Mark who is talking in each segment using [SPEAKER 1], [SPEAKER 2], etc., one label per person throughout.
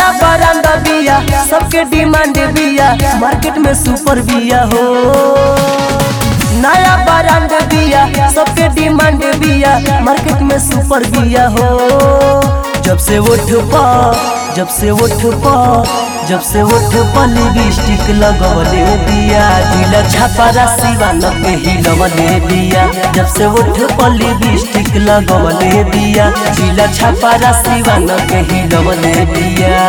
[SPEAKER 1] नया ब्रांड बिया सबके डिमांड बिया मार्केट में सुपर बिया हो नया ब्रांड बिया सबके डिमांड बिया मार्केट में सुपर बिया हो जब से उठ पा जब से उठ पा जब से उठ पा लिपस्टिक लगवले बिया दिला छापा राशिवा न पे हिलवले बिया जब से उठ पा लिपस्टिक लगवले बिया दिला छापा राशिवा न पे हिलवले बिया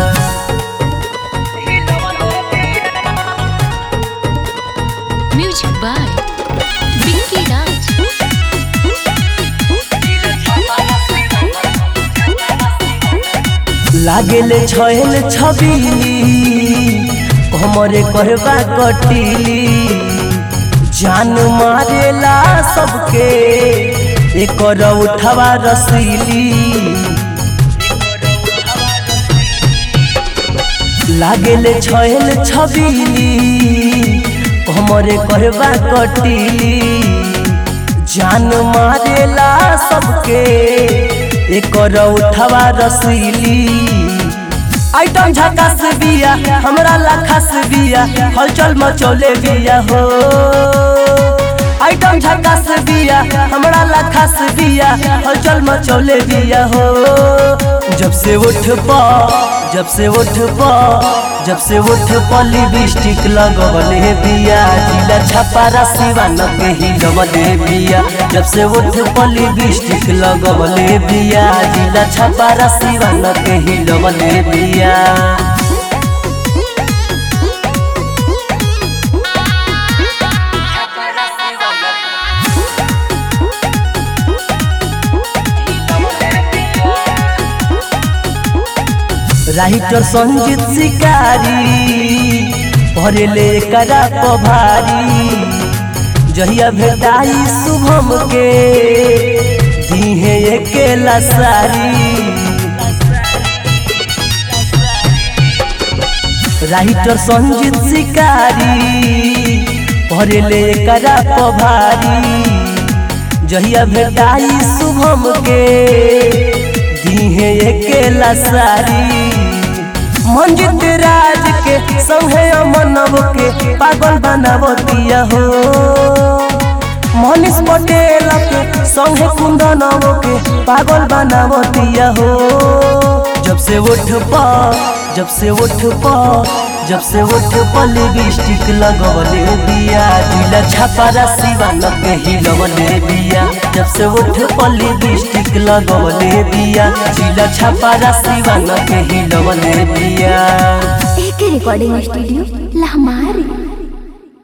[SPEAKER 2] Music by Vicky Raj.
[SPEAKER 1] लागेले छहेल छबीली हमरे करबा कटीली जान मारेला सबके एकर उठवा रसीली लागेले छहेल छबीली हमरे करबा कटीली जान मारेला सबके एकर उठवा रसीली आइटम झकास बिया हमरा लाखास बिया हलचल मचौले बिया हो आइटम झकास बिया हमरा लाखास बिया हलचल मचौले बिया हो जब से उठ पा जब से उठ पा जब से उठ पा लिपस्टिक लगवले बिया जिला छपा राशिवा न के हिलवले बिया जब से उठ पा लिपस्टिक लगवले बिया जिला छपा राशिवा न के हिलवले बिया राइटर संजीत शिकारी भरेले करा पभारी जहिया भेटाई शुभम के दीहे अकेला सारी राइटर संजीत शिकारी भरेले करा पभारी जहिया भेटाई शुभम के दीहे अकेला सारी मंजित राज के संगे अमनव के पागल बनावतिया हो मनीष पटेल के संगे कुंदनव के पागल बनावतिया हो जब से उठ पा जब से उठ पा जब से उठ पा लिपस्टिक लगवले बिया दिला छापा राशिवा न के हिलवले बिया जब से उठ पा लिपस्टिक लगवले बिया दिला छापा राशिवा न के हिलवले बिया
[SPEAKER 3] एक रिकॉर्डिंग स्टूडियो लहमारी